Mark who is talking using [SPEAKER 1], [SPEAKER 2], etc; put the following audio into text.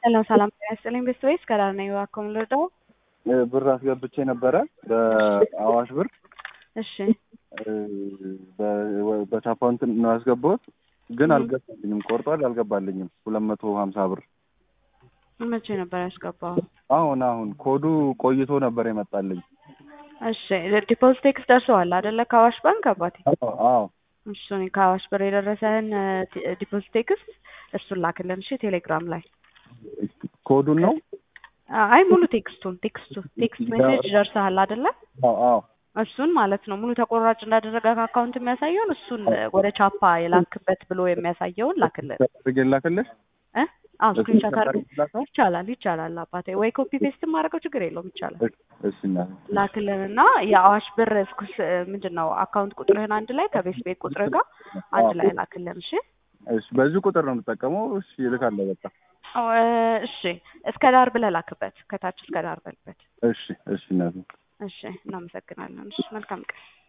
[SPEAKER 1] ሄሎ ሰላም ጤና ይስጥልኝ ቤስት ወይስ ከዳር ነኝ እባክዎ የምንረዳው?
[SPEAKER 2] ብር አስገብቼ ነበረ በአዋሽ ብር
[SPEAKER 1] እሺ
[SPEAKER 2] በ- በቻፓውንት ነው ያስገባሁት፣ ግን አልገባልኝም። ቆርጧል፣ አልገባልኝም። ሁለት መቶ ሀምሳ ብር
[SPEAKER 1] መቼ ነበር ያስገባው?
[SPEAKER 2] አሁን አሁን ኮዱ ቆይቶ ነበር የመጣልኝ።
[SPEAKER 1] እሺ ዲፖዚት ቴክስት ደርሰዋል አይደለ? ከአዋሽ ባንክ አባቴ።
[SPEAKER 2] አዎ አዎ
[SPEAKER 1] እሱን ከአዋሽ ብር የደረሰህን ዲፖዚት ቴክስት እሱን ላክልን እሺ፣ ቴሌግራም ላይ
[SPEAKER 2] ኮዱን ነው።
[SPEAKER 1] አይ ሙሉ ቴክስቱን ቴክስቱ ቴክስት ሜሴጅ ደርሰሃል አይደለ?
[SPEAKER 2] አዎ አዎ
[SPEAKER 1] እሱን ማለት ነው ሙሉ ተቆራጭ እንዳደረገ ከአካውንት የሚያሳየውን እሱን ወደ ቻፓ የላክበት ብሎ የሚያሳየውን ላክልን
[SPEAKER 2] አድርጌ ላክልሽ።
[SPEAKER 1] እ አዎ ስክሪንሾት አድርገህ
[SPEAKER 2] ላከው?
[SPEAKER 1] ይቻላል ይቻላል አባቴ ወይ ኮፒ ፔስት ማድረገው ችግር የለውም ይቻላል
[SPEAKER 2] እሺ እናቴ።
[SPEAKER 1] ላክልን እና የአዋሽ ብር እስኩስ ምንድን ነው አካውንት ቁጥርህን አንድ ላይ ከቤት ቤት ቁጥርህ ጋር አንድ ላይ ላክልን እሺ
[SPEAKER 2] እሺ በዚህ ቁጥር ነው የምጠቀመው። እሺ እልካለሁ በቃ።
[SPEAKER 1] አዎ፣ እሺ እስከ ዳር ብለህ ላክበት ከታች እስከ ዳር በልበት
[SPEAKER 2] እሺ እሺ እናቴ።
[SPEAKER 1] እሺ እናመሰግናለን እሺ መልካም ቀን